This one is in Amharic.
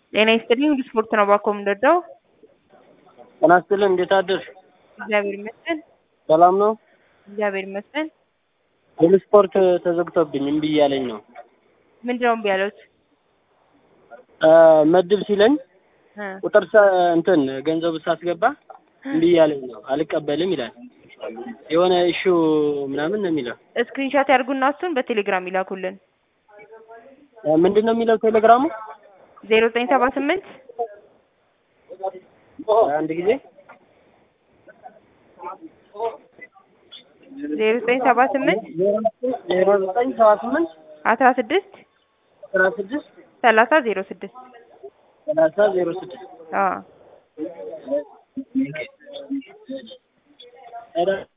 ጤና ይስጥልኝ ሁሉ ስፖርት ነው ባኮ የምንወደው። ጤና ይስጥልኝ እንዴት አደርሽ? እግዚአብሔር ይመስገን። ሰላም ነው? እግዚአብሔር ይመስገን። ሁሉ ስፖርት ተዘግቶብኝ እምቢ እያለኝ ነው። ምንድነው እምቢ ያሉት? እ መድብ ሲለኝ እ ቁጥር ሰ- እንትን ገንዘብ ሳስገባ እምቢ እያለኝ ነው አልቀበልም ይላል። የሆነ ኢሹ ምናምን ነው የሚለው። ስክሪንሻት ያርጉና እሱን በቴሌግራም ይላኩልን። እ ምንድን ነው የሚለው ቴሌግራሙ? ዜሮ ዘጠኝ ሰባ ስምንት አንድ ጊዜ ዜሮ ዘጠኝ ሰባ ስምንት ዜሮ ዘጠኝ ሰባ ስምንት አስራ ስድስት አስራ ስድስት ሰላሳ ዜሮ ስድስት ሰላሳ ዜሮ ስድስት አዎ ኧረ